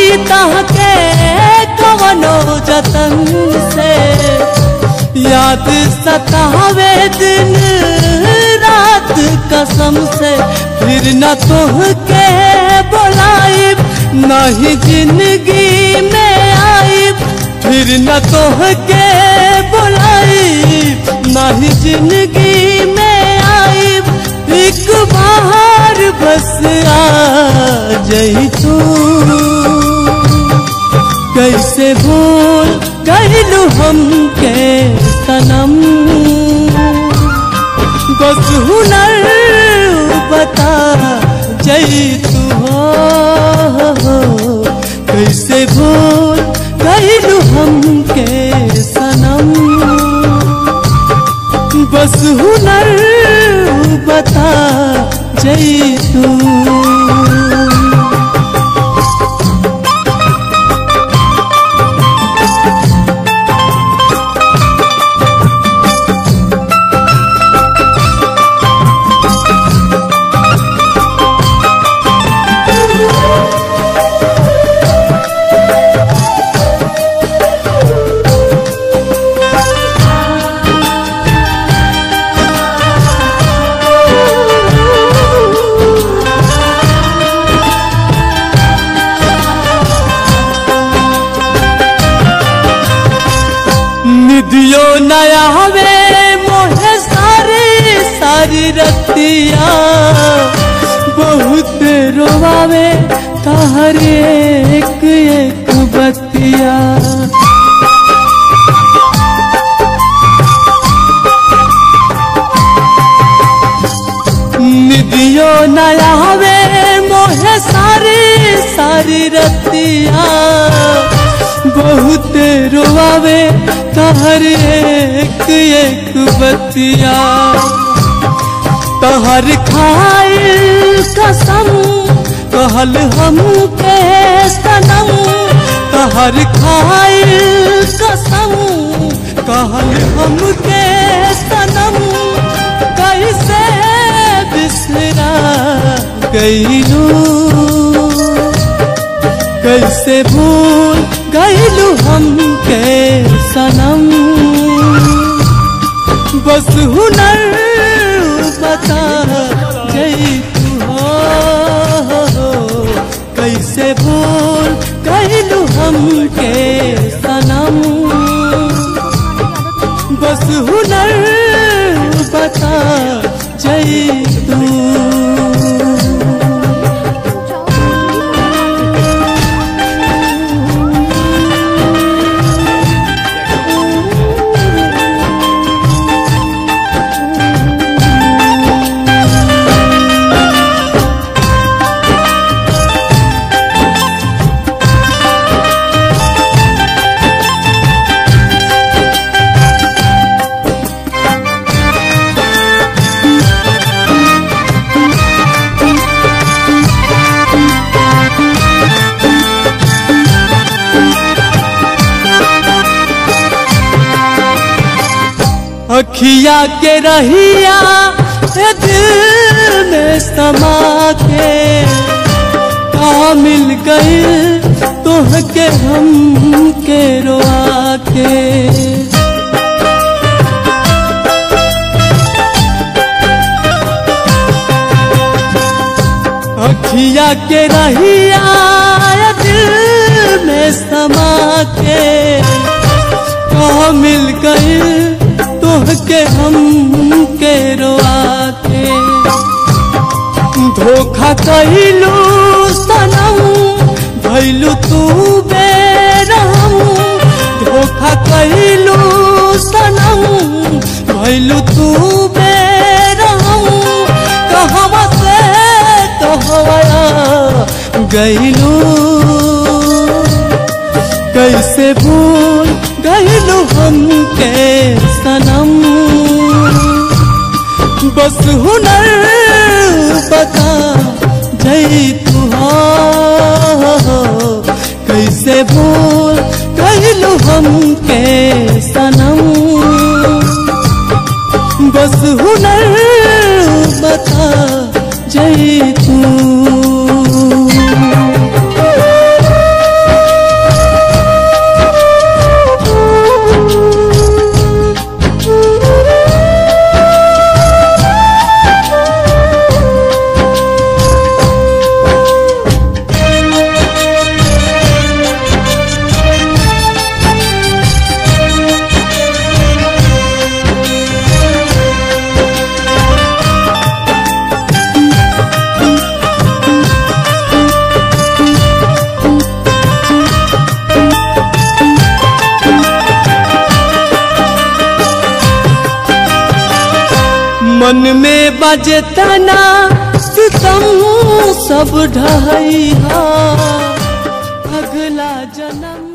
तहके कवनो जतन से याद सतावे दिन रात कसम से फिर न तोहके बोलाइब नहीं जिंदगी में आइब फिर न तोहके बोलाइब नहीं जिंदगी में आइब एक बार बस आ जई तू कैसे भूल गईलू हमके सनम बस हुनर बता जई तू हो कैसे भूल गईलू हमके सनम बस हुनर बता जई तू निधियो नया हवे मोहे सारी सारी रतिया बहुत रोवावे तहर एक एक बतिया निधियो नया हवे मोहे सारी सारी रतिया बहुत रोआवे तहर एक एक बतिया तहर खाइल कसम कहल हम के सनम तहर खाइल कसम कहल हम के सनम कैसे बिसरा गईलू कैसे भूल गईलू हमके सनम बस हुनर बता जई तू हो कैसे भूल गईलू हमके सनम बस हुनर बता जई तू अखिया के रहिया ए दिल में समा के का मिल गई तोह के हम के रोआ के अखिया के रहिया ए दिल में समा के का मिल गई तोहके हम के रोआ के धोखा कैलू सनम भैलू तू बेरहम धोखा कैलू सनम भैलू तू बेरहम कहवा से कहवा गैलू कैसे भूल गईलू हमके सनम बस हुनर बता जई तू हो कैसे भूल गईलू हमके सनम बस हुनर बता जई तू मन में बजे तना सितम सब ढहैया अगला जन्म